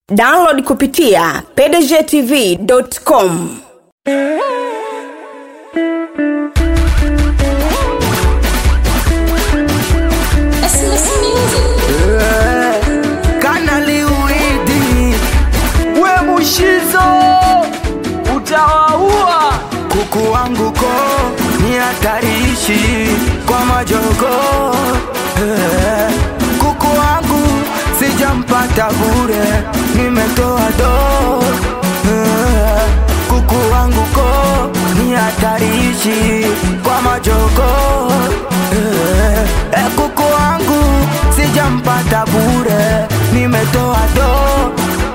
download kupitia pdgtv.com Kanali Uidi, we Mushizo, utawaua kuku wangu ko ni hatarishi kwa majogo eh, kuku wangu sijampata bure, nimetoa do eh, kuku wangu ko ni hatarishi kwa majogo eh, eh, kuku wangu sijampata bure, nimetoa do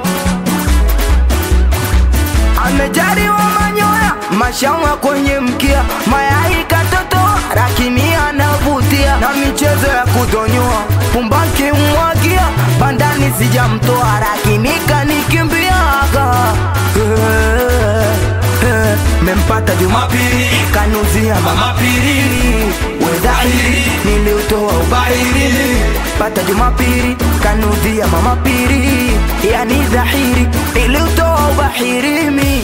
amejariwa manyoya mashawa kwenye mkia mayai katoto lakini anavutia na michezo ya kudonyoa pumbaki mwagia bandani sijamtoa lakini kanikimbiaga Eh, eh, mempata jumapili kanuzia mamapili wedhahiri niliutoa ubahiri pata jumapili kanudhia mamapili yani dhahiri niliutoa ubahirimi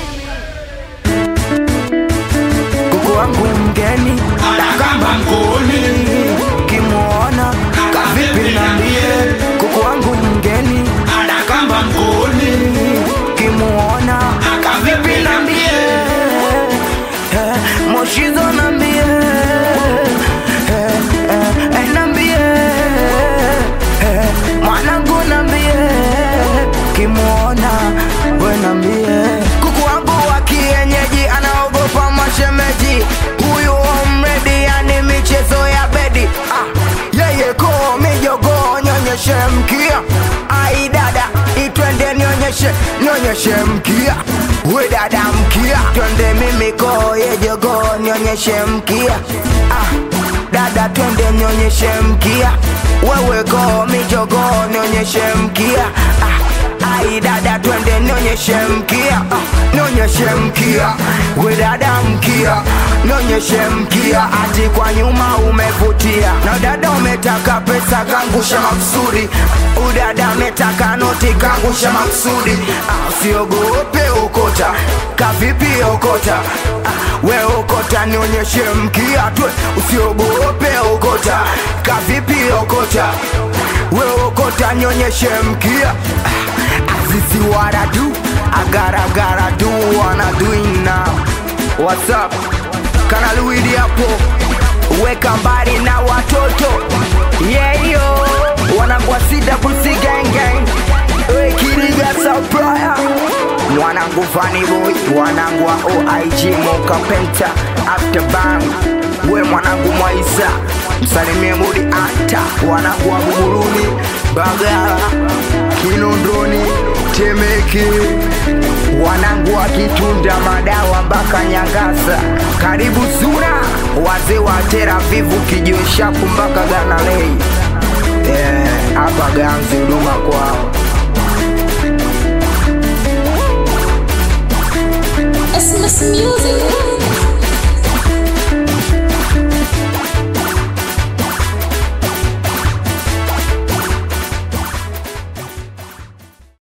kuku wangu mgeni na kama mkuni kimwona kavipi nambie kuku wangu mgeni na kama mkuni kimwona kavipi nambie Eh, moshizo nambie Eh, eh, eh, nambie Eh, mwanangu nambie kimwona we nambie kuku wangu wa kienyeji anaogopa mashemeji huyu omredi yani michezo ya bedi ah, yeye ko mijogo nyonyeshe mkia ai dada itwende nionyeshe nionyeshe mkia we dada mkia twende mimi ko yejogo nionyeshe mkia ah, dada twende nionyeshe mkia wewe ko mijogo nionyeshe mkia ah, ai dada twende nionyeshe mkia ah, nionyeshe mkia we dada mkia nionyeshe mkia ati kwa nyuma umevutia na dada umetaka pesa kangusha maksudi udada ametaka noti kangusha maksudi ah, usiogope okota kavipi okota ah, we okota nionyeshe mkia twe usiogope okota kavipi okota we okota nionyeshe mkia ah, Azizi what I do, I gotta gotta do what I doing now. What's up? Kana Luidi hapo, weka mbali na watoto yeah yo, wanangu wa CWC gang gang, we Kiriga Supplier, mwanangu Funny Boy, wanangu wa OIG Moka Penta After Bang, we mwanangu Mwaisa, msalimie Mudi Anta, wanangu wa Buguruni, Bagala, Kinondoni, Temeke, wanangu wa Kitunda, Madawa mpaka Nyangasa, karibu Zura, wazee wa Tera Vivu, Kijiwe Shapu mpaka Ganalei, Eh, hapa Ganzi, huduma kwao. Christmas music.